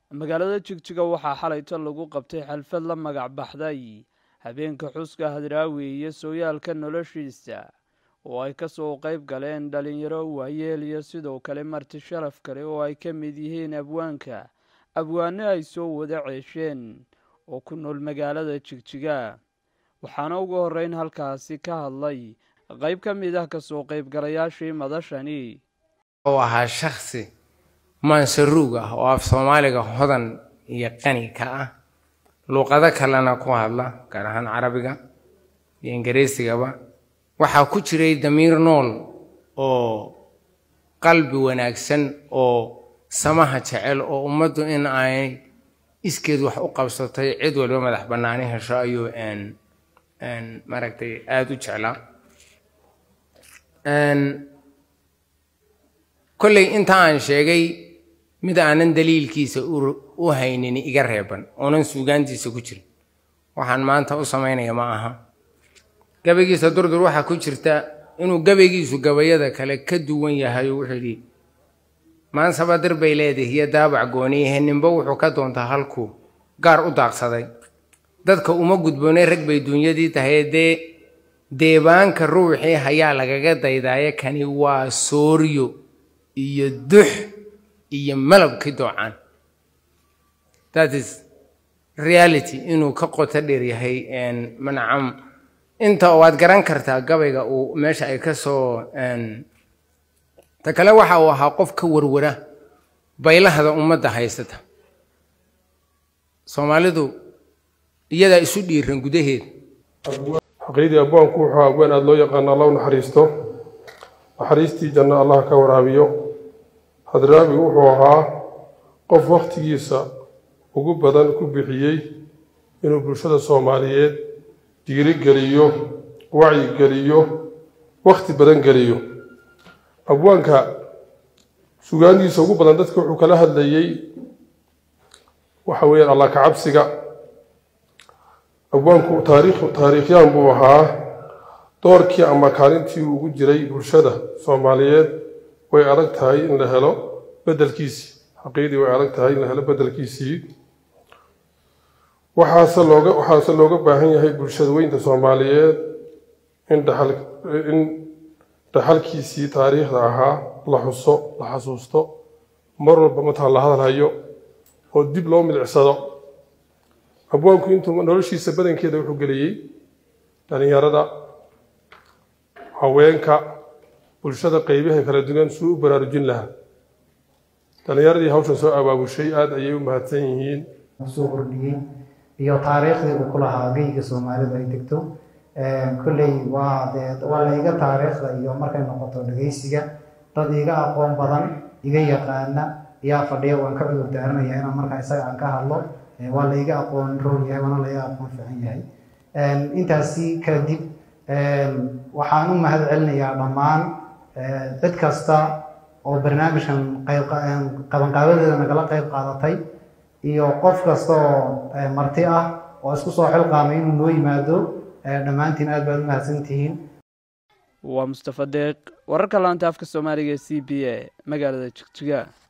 magaalada jigjiga waxaa xalayto lagu qabtay xalfad la magac baxday habeenka xuska hadraawi iyo sooyaalka noloshiisa oo ay kasoo qayb galeen dhalinyaro waayeel iyo sidoo kale marti sharaf kale oo ay ka mid yihiin abwaanka abwaano ay soo wada ceesheen oo ku nool magaalada jigjiga waxaana ugu horreyn halkaasi ka hadlay qayb ka mid ah kasoo qaybgalayaashii madashani oo ahaa shaksi maansaruug ah oo af soomaaliga hodan iyo qani ka ah luuqado kalena ku hadla gaar ahaan carabiga iyo ingiriisigaba waxaa ku jiray damiir nool oo qalbi wanaagsan oo samaha jecel oo ummaddu in ay iskeed wax u qabsatay cid walba madax bannaani hesho ayuu maaragtay aada u jeclaa kolley inta aan sheegay mid aanan daliilkiisa u haynin iga reeban oonan suugaantiisa ku jirin waxaan maanta u samaynaya ma aha gabaygiisa durdur waxaa ku jirta inuu gabaygiisu gabayada kale ka duwan yahay oo wuxuu yidhi maansaba dir bay leedahay iyo daabac gooniyahe ninba wuxuu ka doontaa halkuu gaar u daaqsaday dadka uma gudboonay rag bay duunyadii tahay dee deebaanka ruuxii hayaa lagaga daydaaye kani waa sooryo iyo dux iyo malabkii doocaan that is reality inuu ka qoto dheer yahay manacam inta waad garan kartaa gabayga uu meesha ay ka soo ta kale waxa uu ahaa qof ka warwara baylahda ummadda haysata soomaalidu iyadaa isu dhiiran gudaheeda xaqiidii abwaanku wuxuu abwaan aada loo yaqaana alla u naxariisto naxariistii janno allah ka waraabiyo hadraabi wuxuu ahaa qof wakhtigiisa ugu badan ku bixiyey inuu bulshada soomaaliyeed dhiirigeliyo wacyigeliyo wakhti badan geliyo abwaanka sugaandiisa ugu badan dadka wuxuu kala hadlayey waxa weeyaan allah ka cabsiga abwaanku taariikh taariikhyaan buu ahaa doorkii ama kaalintii uu ugu jiray bulshada soomaaliyeed way adag tahay in la helo bedelkiisii xaqiidii way adag tahay in la helo bedelkiisii waxaase looga waxaase looga baahan yahay bulshada weynta soomaaliyeed in dhaxal in dhaxalkiisii taariikhda ahaa la xuso la xasuusto mar walba mataan la hadalhayo oo dib loo milicsado abwaanku intuu noloshiisa badankeeda wuxuu geliyey dhalinyarada haweenka bulshada qeybaha kala duwan suu u baraarujin lahaa dhalinyaradii hawshan soo abaabushay aada ayay u mahadsan yihiin soo kordhiyey iyo taariikhdii uu ku lahaa geyga soomaalidu ay degto kolley waa dee waa la iga taariikhda iyo markay noqoto dhegeysiga dad iga aqoon badan iga yaqaana ayaa fadhiya waan ka cudur daaranaya inaan markaa isaga aan ka hadlo waa la iga aqoon rool yahay waana la iga aqoon fiican yahay intaasi kadib waxaan u mahad celinayaa dhammaan cid kasta oo barnaamijkan qabanqaabadeeda nagala qayb qaadatay iyo qof kasta oo marti ah oo isku soo xilqaamay inuu noo yimaado dhammaantiin aad baad u mahadsantihiin waa mustafa deeq wararka laanta afka soomaaliga e c b a magaalada jigjiga